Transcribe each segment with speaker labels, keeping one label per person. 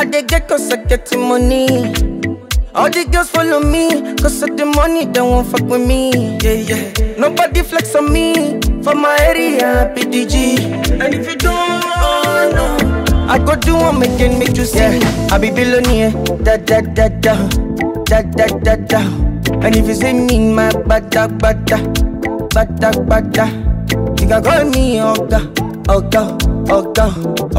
Speaker 1: dey get cause I get the money. All the girls follow me, cause of the money, they won't fuck with me. Yeah, yeah. Nobody flex on me, for my area, PDG. And if you don't, oh no. I go do one again, make you see. Yeah. I be billionaire, da da da da, da da da da. And if you see me, my bada bada, bada bada. You can call me Oga, Oga, Oga,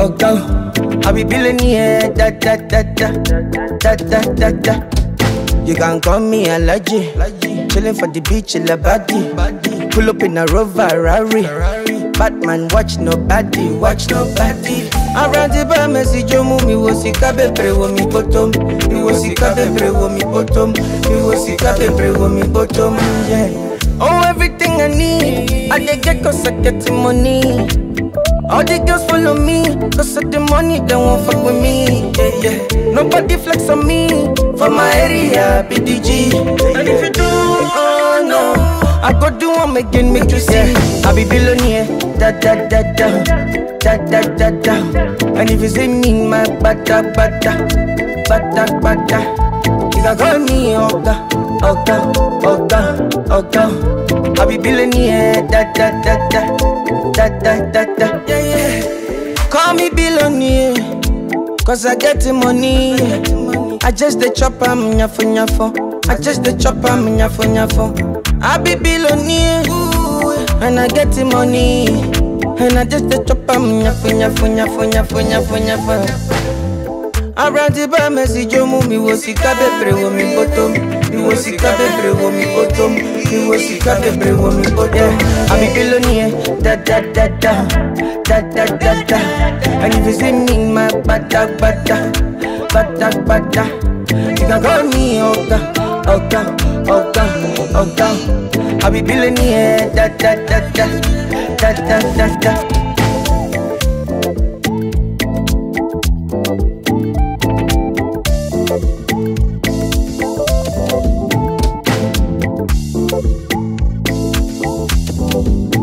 Speaker 1: Oga. I be billionaire, da da da da, da da da da. You can call me Alaji, chillin' for the beach in the body. Pull up in a Rover Rari. Batman watch nobody, watch nobody. Around the bar, Messi Jomu, mi wo sika bebre wo mi bottom, mi wo sika bebre wo mi bottom, mi wo sika bebre wo mi bottom, yeah. Oh, everything I need, I dey get cause I get the money. All the girls follow me, cause of the money, they won't fuck with me. Yeah, yeah. Nobody flex on me, for my area, BDG. And if you do, oh no, I go do one again, make you see. I be billionaire, da da da da, da da da da. And if you see me, my bada bada, bada bada. You can call me Oga, Oga, Oga, Oga. I be billionaire, da da da da, da da da da. Yeah, yeah. Call me billionaire, cause I get the money. I just the chop am nyafo nyafo. I just the chop am nyafo nyafo. I be billionaire, and I get the money. And I just the chop am nyafo nyafo nyafo nyafo nyafo nyafo. Around the bar, Messi Jomu, mi wo sika bebre wo mi bottom, mi wo sika bebre wo mi bottom, mi wo sika bebre wo mi bottom. I be billionaire, da da da da, da da da da. And if you see me, my bada bada, bada bada. You can call me Oga, Oga, Oga, Oga. I be billionaire, da da da da, da da da da.
Speaker 2: Thank you.